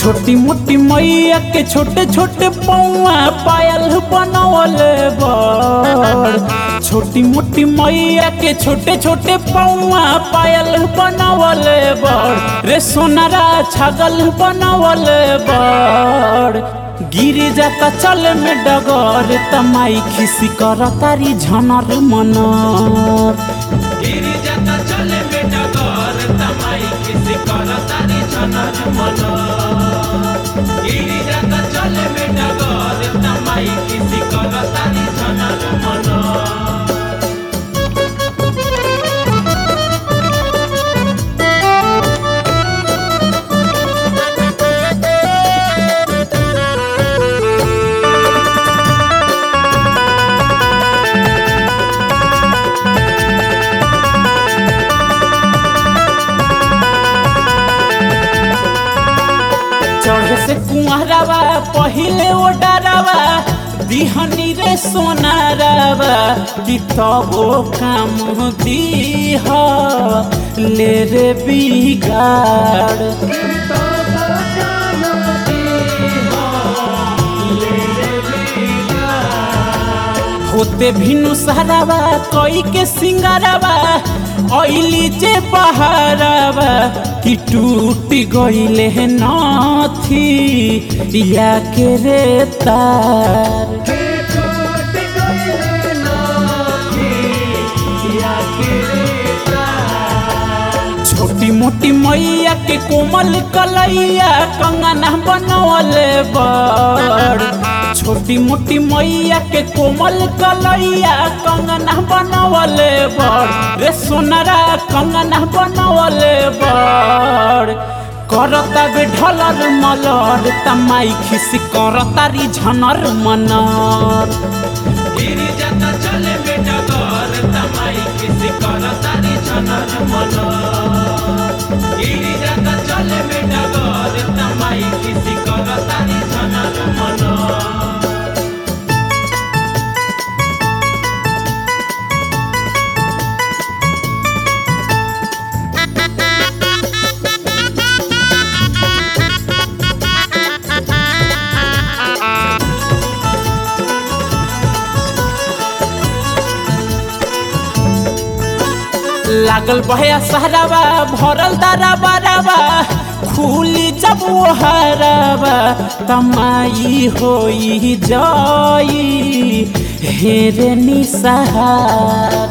छोटी मोटी मैया के छोटे छोटे पौआ पायल बनवल बड़ छोटी मोटी मैया के छोटे छोटे पौआ पायल बनवल बड़ रे सोनारा छगल बनवल बड़ गिर जाता चल में डगर तमाई खिसी कर तारी झनर मनर गिरी जाता चले में डगर तमाई किसी कर तारी झनर मन गिरी जाता चले में डगर तमाई किसी कर तारी झनर मन चढ़े से कुआरावा पहिले ओ डरावा दिहनी रे सोनारावा कि तबो काम दीह ले रे बिगाड़ होते भिनु सहारावा कोई के सिंगारावा ऐली जे बहारावा कि टूट गईले नाथी या के रे तार छोटी मोटी मैया के कोमल कलैया कंगना बनवल बड़ छोटी मोटी मैया के कोमल कलैया कंगना बनवल बड़ रे सोनरा कंगना बनवल बड़ करता बे ढलर मलर तमाई खिसी करतारी झनर मनर गिरी जाता चले में डगर तमाई किसी कर तारी झनर मन गिरी जाता चले में डगर तमाई किसी कर तारी झनर मन लागल बहया सहरावा भरल दारा बारावा खुली जब वो हरावा तमाई होई जाई हेरे निसहार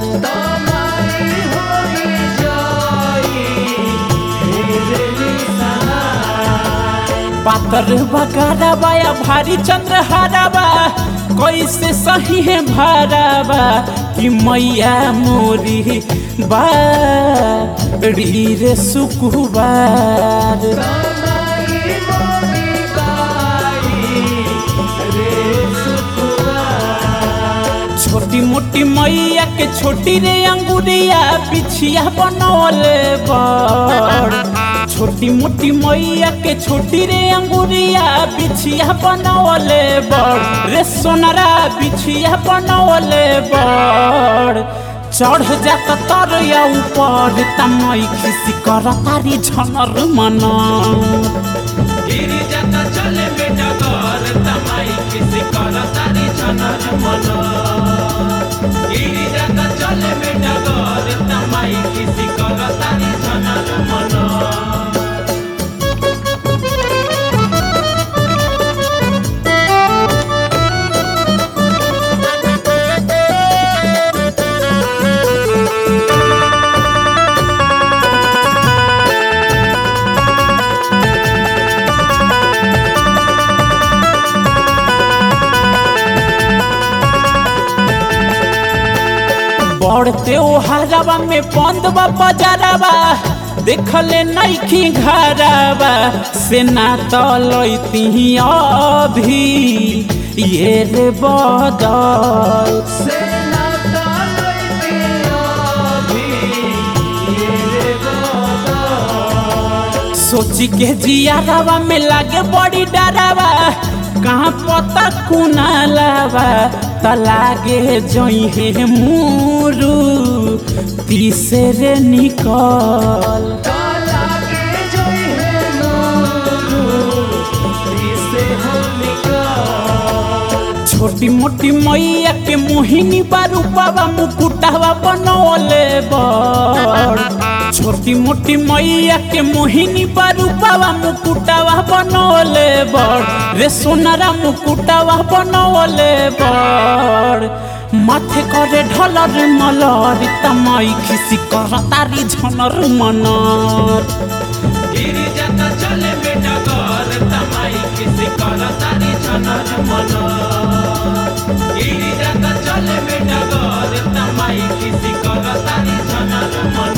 पातर बगारावा या भारी चंद्र हारावा कैसे सही है भारावा कि मैया मोरी बाड़ी रे सुकुबार छोटी मोटी मैया के छोटी रे अंगुरिया पिछिया बनवल बड़ छोटी मोटी मैया के छोटी रे अंगुरिया बिछिया बनवल बड़ रे सोनरा बिछिया बनवल बड़ चढ़ जाता तर या ऊपर तमई खिसी कर तारी झनर मना गिरी जाता चले में डगर तमाई किसी कर तारी झनर मन गिरी जाता चले में डगर तमाई किसी कर तारी झनर मन बढ़ते ओ हरावा में बंद बा बजारावा देखले नैखी घरावा से ना तलैती अभी ये रे बदल सोची के जियारावा में लागे बड़ी डरावा कहाँ पता कुनालावा त लागे जइहे मुरु तीसरे निकल छोटी मोटी मैया के मोहिनी बारूपावा मुकुटावा बनौले बड़ छोटी मोटी मैया के मोहिनी बारूपावा मुकुटावा बनौले बड़ रे सोनारा मुकुटावा बनौले बड़ माथे करे ढलर मलर तमाई खिसी कर तारी झनर मनर गिरिजाता चले बेटा घर तमाई किसी कर तारी झनर मन गिरिजाता चले बेटा घर तमाई किसी कर तारी झनर मन